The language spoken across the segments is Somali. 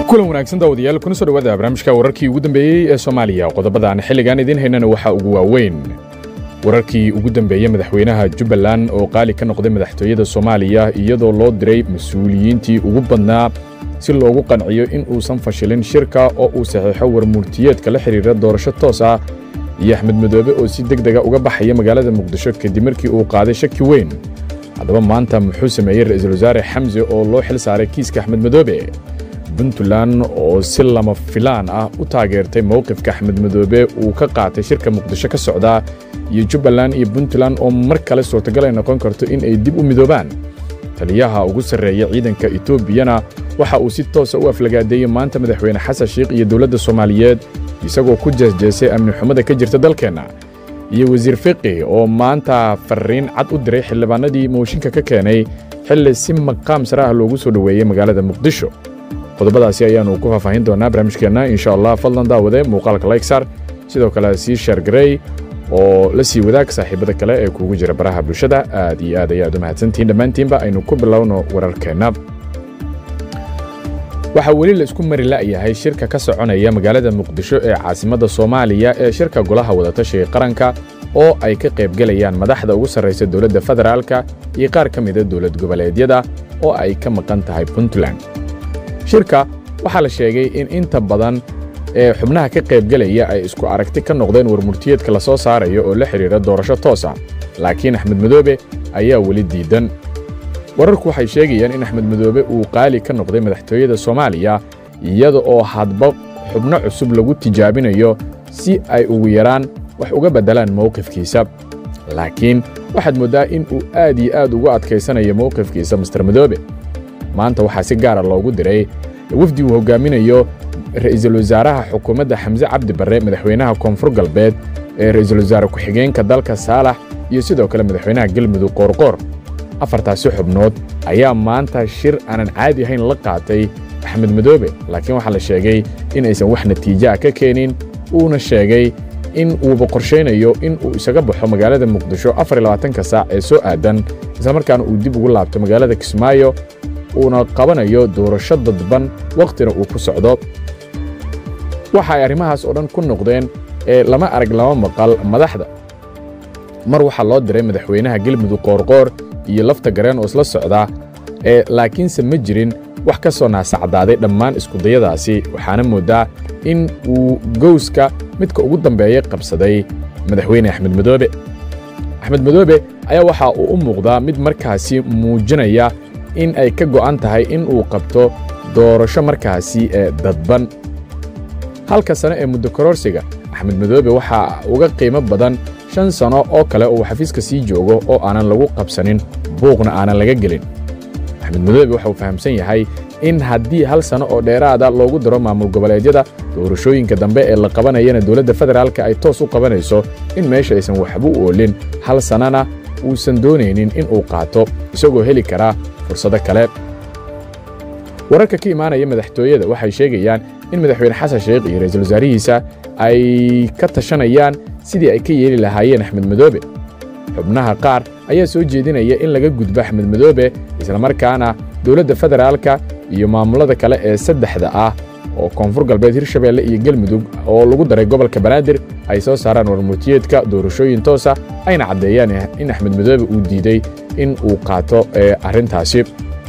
kulan wanaagsan daawadayaal kuna soo dhawaada barnaamijka wararkii ugu dambeeyey ee soomaaliya qodobadaan xilligan idiin haynana waxaa ugu waaweyn wararkii ugu dambeeyey madaxweynaha jubbaland oo qaali ka noqday madaxtooyada soomaaliya iyadoo loo diray mas-uuliyiintii ugu badnaa si loogu qanciyo in uusan fashilin shirka oo uu saxiixo warmurtiyeedka la xidhiira doorasho toos ah iyo axmed madoobe oo si deg dega uga baxaya magaalada muqdisho kadib markii uu qaaday shaki weyn haddaba maanta muxuu sameeyey ra'iisul wasaare xamse oo loo xil saaray kiiska axmed madoobe puntland oo si lama filaan ah u taageertay mowqifka axmed madoobe uu ka qaatay shirka muqdisho ka socdaa iyo jubbaland iyo puntland oo mar kale suurtagal ay noqon karto in ay dib u midoobaan taliyaha ugu sarreeya ciidanka etoobiyana waxa uu si toosa u aflagaadeeyey maanta madaxweyne xasan shiikh iyo dowladda soomaaliyeed isagoo ku jeesjeesay amni xumada ka jirta dalkeenna iyo wasiir fiqi oo maanta farriin cad u diray xildhibaanadii mooshinka ka keenay xilli si maqaam sare ah loogu soo dhoweeyey magaalada muqdisho qodobadaasi ayaannu ku faahfaahin doonaa barnaamijkeenna insha allah fadlan daawade muuqaalka laysar sidoo kale sii sheergarey oo la sii wadaag saaxiibada kale ee kuugu jira baraha bulshada aad iyo aad ayaad u mahadsantihiin dhammaantiinba aynu ku bilowno wararkeenna waxaa weli la isku mari la'yahay shirka ka soconaya magaalada muqdisho ee caasimadda soomaaliya ee shirka golaha wadatashiga qaranka oo ay ka qaybgelayaan madaxda ugu sarraysa dowladda federaalka iyo qaar ka mida dowlad goboleedyada oo ay ka maqan tahay puntland shirka waxaa la sheegay in inta badan ee xubnaha ka qaybgelaya ay isku aragti ka noqdeen warmurtiyeedka la soo saarayo oo la xidhiira doorasho toosa laakiin axmed madoobe ayaa weli diidan wararku waxay sheegayaan in axmed madoobe uu qaali ka noqday madaxtooyada soomaaliya iyada oo hadba xubno cusub lagu tijaabinayo si ay ugu yaraan wax uga beddelaan mowqifkiisa laakiin waxaad mooddaa in uu aad iyo aad ugu adkaysanayo mowqifkiisa master madoobe maanta waxaa si gaara loogu diray wafdi uu hoggaaminayo ra'iisul wasaaraha xukuumadda xamse cabdi barre madaxweynaha koonfur galbeed ee ra'iisul wasaare ku-xigeenka dalka saalax iyo sidoo kale madaxweynaha galmudug qoorqoor afartaasi xubnood ayaa maanta shir aanan caadi ahayn la qaatay axmed madoobe laakiin waxaa la sheegay in aysan wax natiijo ah ka keenin uuna sheegay in uuba qorshaynayo in uu isaga baxo magaalada muqdisho afarlabaatanka saac ee soo aadan islamarkaana uu dib ugu laabto magaalada kismaayo uuna qabanayo doorasho dadban wakhtina uu ku socdo waxa ay arrimahaas oo dhan ku noqdeen ee lama arag lama maqal madaxda mar waxaa loo diray madaxweynaha gelmudug qoorqoor iyo lafta gareen oo isla socda ee laakiinse ma jirin wax ka soo naasacdaaday dhammaan iskudayadaasi waxaana mooddaa in uu gowska midka ugu dambeeya qabsaday madaxweyne axmed madoobe axmed madoobe ayaa waxa uu u muuqdaa mid markaasi muujinaya in ay ka go'an tahay in uu qabto doorasho markaasi ee dadban halka sano ee muddo kororsiga axmed madoobe waxaa uga qiimo badan shan sano oo kale uu xafiiska sii joogo oo aanan lagu qabsanin buuqna aanan laga gelin axmed madoobe waxauu fahamsan yahay in haddii hal sano oo dheeraada loogu daro maamul goboleedyada doorashooyinka dambe ee la qabanayana dowladda federaalka ay toos u qabanayso in meesha aysan waxba u oolin hal sannana uusan doonaynin in uu qaato isagoo heli karaa fursado kale wararka ka imaanaya madaxtooyada waxay sheegayaan in madaxweyne xasan sheikh iyo ra'iisul wasaarihiisa ay ka tashanayaan sidii ay ka yeeli lahaayeen axmed madoobe xubnaha qaar ayaa soo jeedinaya in laga gudbo axmed madoobe islamarkaana dowladda federaalka iyo maamullada kale ee saddexda ah oo koonfur galbeed hirshabeelle iyo gelmudug oo lagu daray gobolka banaadir ay soo saaraan warmurtiyeedka doorashooyin toosa ayna caddeeyaan in axmed madoobe uu diiday in uu qaato arrintaasi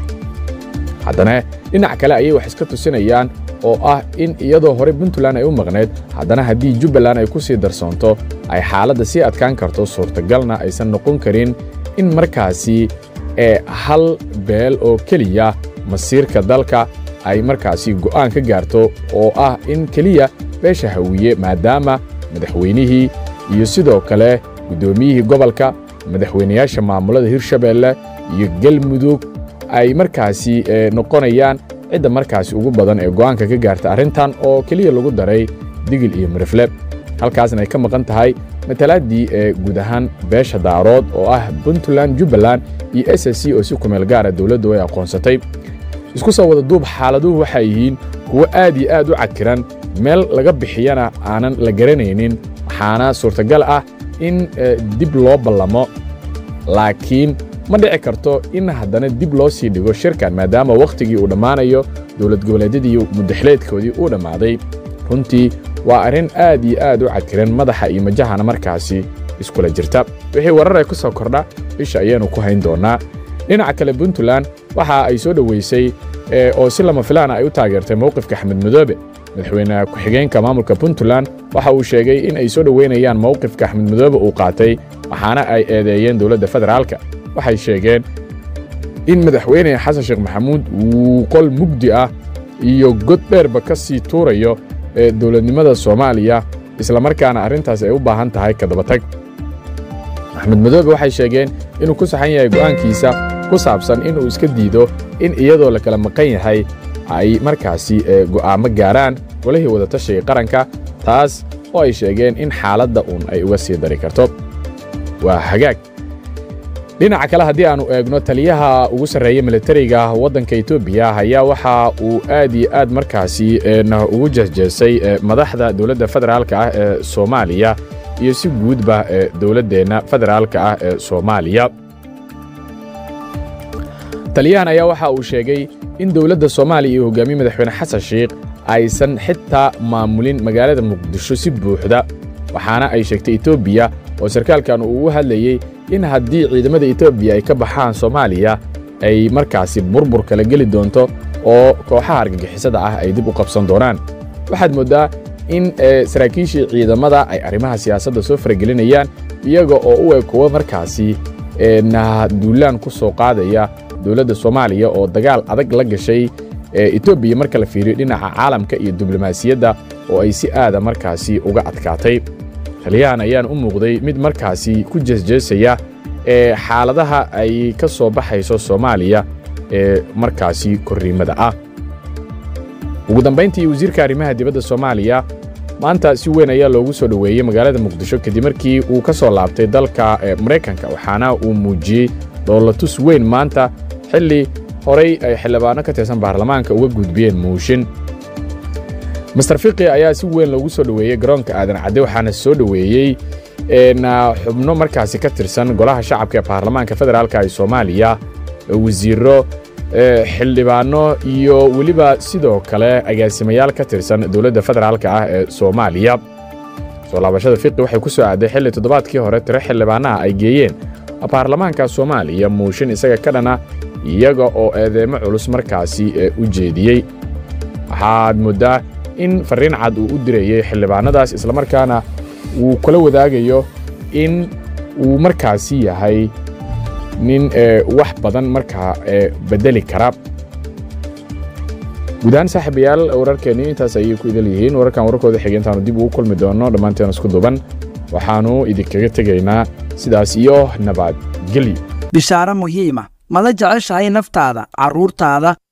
haddana dhinac kale ayay wax iska tusinayaan oo ah in iyadoo hore puntland ay u maqnayd haddana haddii jubbaland ay ku sii darsoonto ay xaaladda sii adkaan karto suurtagalna aysan noqon karin in markaasi ee hal beel oo keliya masiirka dalka ay markaasi go'aan ka gaarto oo ah in keliya beesha hawiye maadaama madaxweynihii iyo sidoo kale guddoomiyihii gobolka madaxweynayaasha maamulada hirshabeelle iyo galmudug ay markaasi noqonayaan cidda markaasi ugu badan ee go'aanka ka gaarta arrintan oo keliya lagu daray digil iyo mirifle halkaasna ay ka maqan tahay matalaaddii ee guud ahaan beesha daarood oo ah puntland jubbaland iyo s s c oo si kumeel gaara dowladdu ay aqoonsatay isku soo wada duub xaaladuhu waxay yihiin kuwo aad iyo aad u cakiran meel laga bixiyana aanan la garanaynin waxaana suurtagal ah in dib loo ballamo laakiin ma dhici karto in haddana dib loo sii dhigo shirkan maadaama wakhtigii uu dhammaanayo dowlad goboleedyadii muddaxileedkoodii uu dhammaaday runtii waa arrin aad iyo aad u cadkiran madaxa iyo majahana markaasi iskula jirta wixii warar ay ku soo kordha isha ayaanu ku hayn doonnaa dhinaca kale puntland waxa ay soo dhoweysay oo si lama filaana ay u taageertay mowqifka axmed madoobe madaxweyne ku-xigeenka maamulka puntland waxa uu sheegay in ay soo dhoweynayaan mowqifka axmed madoobe uu qaatay waxaana ay eedeeyeen dowladda federaalka waxay sheegeen in madaxweyne xasan sheekh maxamuud uu qol mugdi ah iyo god dheerba ka sii tuurayo dowladnimada soomaaliya islamarkaana arrintaas ay u baahan tahay kadabatag axmed madoobe waxay sheegeen inuu ku saxan yahay go'aankiisa ku saabsan inuu iska diido in iyadoo la kala maqan yahay ay markaasi go'aamo gaaraan golihii wadatashiga qaranka taas oo ay sheegeen in xaaladda uun ay uga sii dari karto waa hagaag dhinaca kale haddii aannu eegno taliyaha ugu sarreeya militariga waddanka etoobiya ayaa waxa uu aad iyo aad markaasi ugu jehjeesay madaxda dowladda federaalka ah ee soomaaliya iyo si guudba dowladdeenna federaalka ah ee soomaaliya taliyahan ayaa waxa uu sheegay in dowladda soomaaliya iyo hogaamiye madaxweyne xasan sheikh aysan xitaa maamulin magaalada muqdisho si buuxda waxaana ay sheegtay etoobiya oo sarkaalkan uu ugu hadlayey in haddii ciidamada etoobiya ay ka baxaan soomaaliya ay markaasi burbur kala geli doonto oo kooxaha argagixisada ah ay dib u qabsan doonaan waxaad mooddaa in saraakiishii ciidamada ay arrimaha siyaasadda soo faragelinayaan iyaga oo u eg kuwa markaasi duulaan ku soo qaadaya dowladda soomaaliya oo dagaal adag la gashay etoobiya marka la fiiriyo dhinaca caalamka iyo diblomaasiyadda oo ay si aada markaasi uga adkaatay taliyahan ayaan u muuqday mid markaasi ku jeesjeesaya ee xaaladaha ay ka soo baxayso soomaaliya ee markaasi korriimada ah ugu dambayntii wasiirka arrimaha dibadda soomaaliya maanta si weyn ayaa loogu soo dhoweeyey magaalada muqdisho kadib markii uu ka soo laabtay dalka maraykanka waxaana uu muujiyey dhoolatus weyn maanta xilli horay ay xildhibaanno ka tirsan baarlamaanka uga gudbiyeen muushin master fiqi ayaa si weyn loogu soo dhoweeyey garoonka aadan cadde waxaana soo dhoweeyey xubno markaasi ka tirsan golaha shacabka ee baarlamaanka federaalka ee soomaaliya wasiiro xildhibaanno iyo weliba sidoo kale agaasimayaal ka tirsan dowladda federaalka ah ee soomaaliya soo laabashada fiqi waxay ku soo aaday xilli toddobaadkii hore tiro xildhibaanaha ay geeyeen baarlamaanka soomaaliya muushin isaga ka dhana iyaga oo eedeemo culus markaasi u jeediyey waxaad mooddaa in farriin cad uu u dirayey xildhibaannadaas islamarkaana uu kula wadaagayo in uu markaasi yahay nin wax badan markaa beddeli kara guud ahaan saaxiibayaal wararkeenni intaas ayay ku idal yihiin wararkan wararkooda xigay intaanu dib ugu kulmi doonno dhammaanteen isku duban waxaannu idinkaga tegaynaa sidaas iyo nabadgelyo bishaaro muhiima mala jeceshahay naftaada carruurtaada